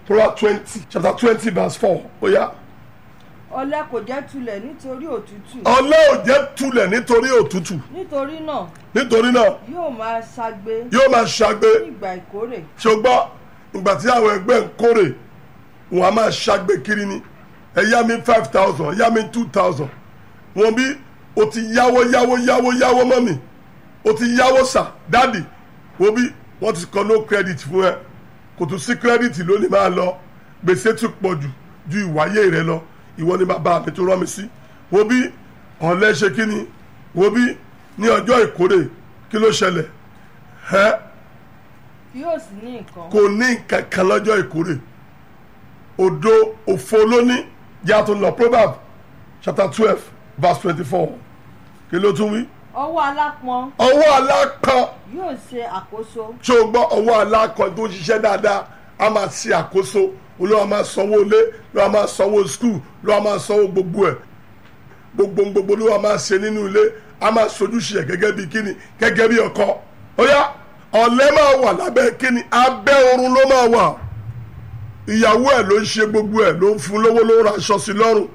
proverbs twenty chapter twenty verse four ó yá. ọ̀lẹ kò jẹ́ tulẹ̀ nítorí òtútù ọ̀lẹ ò jẹ́ tulẹ̀ nítorí òtútù nítorí náà nítorí náà yóò máa ṣagbe yóò máa ṣagbe ní ìgbà ìkórè ṣùgbọ́n ìgbà tí àwọn ẹgbẹ́ ń kórè wọn a máa ṣagbe kiri ni ẹ yá mi five thousand ẹ yá mi two thousand wọn bí o ti yáwó yáwó yáwó yáwó mọ́ mi o ti yáwó sà dáàdì wọn bí wọ́n ti kọ́ no credit fún ẹ kò tún sí credit lónìí máa lọ gbèsè tún pọ̀ jù ju ìwáyé rẹ lọ ìwọ ni bàbá mi tó rán mi sí wọn bí ọ̀lẹ ṣe kí ni wọn bí ní ọjọ́ ìkórè kí ló ṣẹlẹ̀ ẹ́ kí yóò sì ní nǹkan kò ní nǹkan kan lọ́jọ́ ìkórè òdo òfo lóní yá tó ń lọ proverb chapter twelve verse twenty-four kí ló tún wí. ọwọ́ alápọn ọwọ́ alákan yóò ṣe àkóso tí o gbọ́ ọwọ́ alákan tó ń ṣiṣẹ́ dáadáa a máa ṣe àkóso olówó a máa sanwó ilé olówó a máa sanwó skul olówó a máa sanwó gbogbo ẹ̀ gbogbo gbogbo olówó a máa ṣe nínú ilé a máa sojúṣe ẹ̀ gẹ́gẹ́ bí kíni gẹ́gẹ́ bí ọkọ ó yá ọ̀lẹ máa wà lábẹ́ kíni abẹ́ oorun ló máa wà ìyàwó ẹ̀ ló ń ṣe gbogbo ẹ̀ ló ń fún lówó ló ń ra aṣọ sí lọ́rùn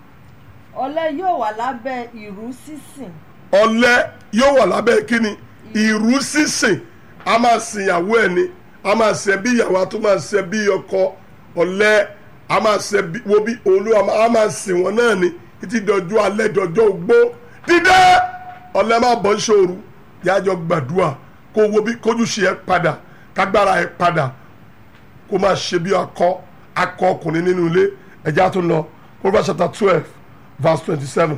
ọ̀lẹ yóò wà lábẹ́ ìrú sísìn ọ̀lẹ yóò wà lábẹ́ kíni ìrú sísìn a máa sin ìyàwó ẹ̀ ni a máa ṣe bí ìyàwó a tún máa ṣe bí ọkọ ọ̀lẹ a máa ṣe bí wo bí olúwa a máa sìn wọn náà ni títí dọjọ́ alẹ́ dọjọ́ ogbó dídé ọ̀lẹ máa bọ́ ṣòru yájọ gbàdúrà kó wo bí kójú ṣe ẹ padà kágbára ẹ padà kó máa ṣe bí akọ akọ ọkùnrin nínú ilé ẹja tó lọ Proverbs chapter twelve verse twenty-seven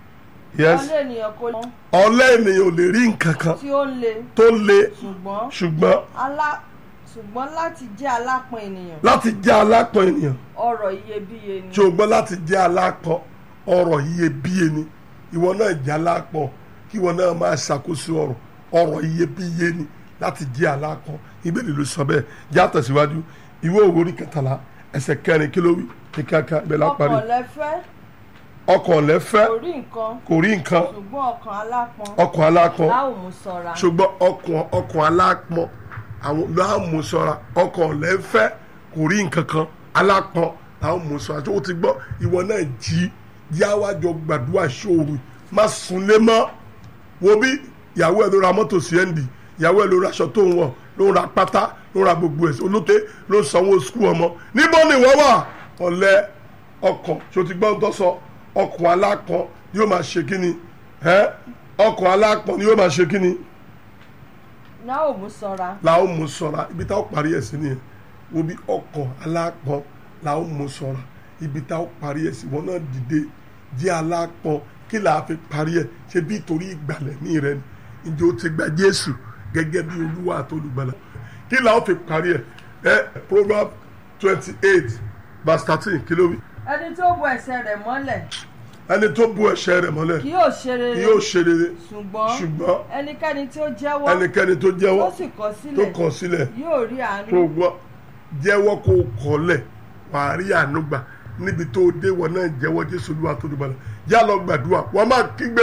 yes ọ̀lẹ ènìyàn kò mọ ọ̀lẹ ènìyàn ò lè rí nǹkan kan tí ó ń le tó le ṣùgbọ́n ṣùgbọ́n alá ṣùgbọ́n láti jẹ́ alápọn ènìyàn láti jẹ́ alápọn ènìyàn ọrọ̀ iyebíye ni ṣùgbọ́n láti jẹ́ alápọn ọrọ̀ iyebíye ni ìwọ náà jẹ́ alápọn kí ìwọ náà máa ṣàkóso ọrọ̀ ọrọ̀ iyebíye ni láti jẹ́ alápọn ìbéèrè ló sọ bẹ́ẹ̀ já tẹ̀síwájú ìwé òwe orí kẹtàlá ẹsẹ̀ kẹrin kí ló wí ní kíákíá bẹ́ẹ̀ lápárí ọkàn lẹ́fẹ́ ọkàn lẹ́fẹ́ kò rí nǹkan kò rí nǹkan ṣùgbọ́n ọkàn alápọn ọkàn alápọn láò mú ṣọ́ra ṣùgbọ́n ọkàn ọkàn alápọn àwọn láàmú ṣọ́ra ọkàn lẹ́fẹ́ kò rí nǹkan kan alápọn láàmú ṣọ́ra tó o ti gbọ́ ìwọ náà jí yáwájọ gbàdúrà ṣòro má sunlé mọ́ wo bí ìyàwó ẹ̀ ló ra mọ́tò sí ẹ́ndì ìyàwó ẹ̀ ló ra aṣọ tó ń wọ̀ ló ń ra pátá ló ń ra gbogbo ẹ̀ olóte ló ń sanwó skul ọmọ níbo ni wọ́n wà ọ̀lẹ ọkàn tó ti gbọ́ ń tọ́ sọ ọkàn alápọn yóò máa ṣe kí ni ẹ́ ọkàn alápọn ni yóò máa ṣe kí ni láò mú ṣọ́ra la ó mú ṣọ́ra ibi tá ó parí ẹ̀ sí nìyẹn wo bí ọkàn alápọn la ó mú ṣọ́ra ibi tá ó parí ẹ̀ sí wọn náà dìde jẹ́ alápọn kí là á fi parí ẹ̀ ṣe bí torí ìgbàlẹ̀ ní rẹ ni ǹjẹ́ o ti gba Jésù gẹ́gẹ́ bí Olúwa àti olùgbàlà kí là ó fi parí ẹ̀ ẹ Proverbs twenty eight verse thirteen kí ló wí ẹni tó bo ẹsẹ̀ rẹ̀ mọ́lẹ̀ ẹni tó bu ẹ̀ṣẹ̀ rẹ̀ mọ́lẹ̀ kì yóò ṣe rere kí yóò ṣe rere ṣùgbọ́n ṣùgbọ́n ẹnikẹ́ni tí ó jẹ́wọ́ ẹnikẹ́ni tó jẹ́wọ́ tó sì kọ̀ tó sílẹ̀ kọ̀ sílẹ̀ yóò rí àánú kó gbọ́ jẹ́wọ́ kó kọ́lẹ̀ wàá rí àánú gbà níbi tó dé wọn náà jẹ́wọ́ jésù olúwa tó dùbọ̀ náà yá lọ gbàdúrà wọ́n máa kígbe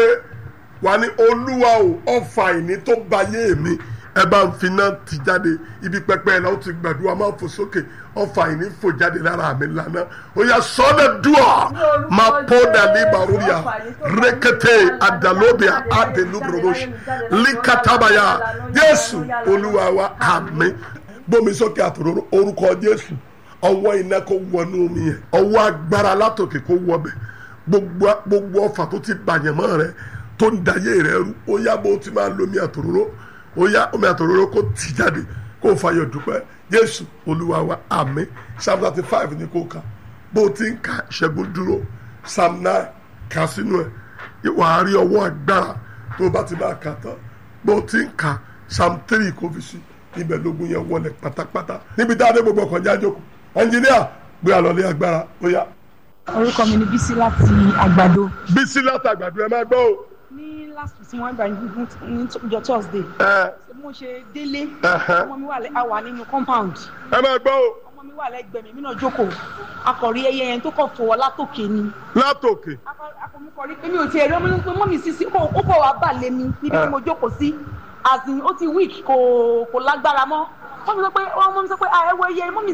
wà ní olúwa o ọfà ìní tó ba yé mi ẹ bá ń fi náà ti jáde ibi pẹpẹ ẹ náà ti gbàdúrà máa fò sókè ọfà ìní fò jáde lára mi lánàá ó yá sọ́dẹ̀ dùà máa pọ́ dàní bàrúyà rẹ́kẹ̀tẹ̀ àdàlóbìà àdèlúbùrọ̀mọ́sì líkàtàbàyà jésù olúwa wa àmín gbómi sókè àtòrò orúkọ jésù ọwọ́ iná kó wọnú mi yẹn ọwọ́ agbára látòkè kó wọ bẹ̀ gbogbo gbogbo ọfà tó ti bàyàn mọ́ rẹ tó ń dayé rẹ rú ó yá bó ti máa lomi àtòrò ó yá omi àtòrò kó tì jáde kó fàyọ̀ dúpẹ́ jésù olúwa wa àmín psalm thirty five ní kó kà bó ti ń ka ṣẹ́gun dúró psalm nine kà sínú ẹ̀ wàá rí ọwọ́ agbára tó bá ti máa kà tán bó ti ń ka psalm three kó fi sí ibẹ̀ lógun yẹn wọlé pátápátá níbi tá a dé gbogbo ọkàn jáde kù ẹnjìníà gbé àlọ́lé agbára ó yá. orúkọ mi ni bísí láti àgbàdo bísí látàgbàdo ẹ máa gbọ́ o. ní last week tí wọ́n gbà ní ìjọ thursday ẹ bí mo ṣe délé Ẹhẹ́. ọmọ mi wà lẹ́ àwà nínú compound ẹ máa gbọ́ o ọmọ mi wà lẹ́gbẹ̀ẹ́ mi mí náà jókòó akọ̀rí ẹyẹ yẹn tó kọ̀ fọwọ́ látòkè ni látòkè akọ̀mukọ̀rí pé mi ò tiẹ̀ rí ọmọ mi pé mọ́mì sísí ó ó kọ̀ wá bà lé mi níbi tí mo jókòó sí as in ó ti weak kò kò lágbára mọ́ wọ́n mi sọ pé wọ́n mọ́ mi sọ pé ah ẹ wo ẹyẹ mọ́mì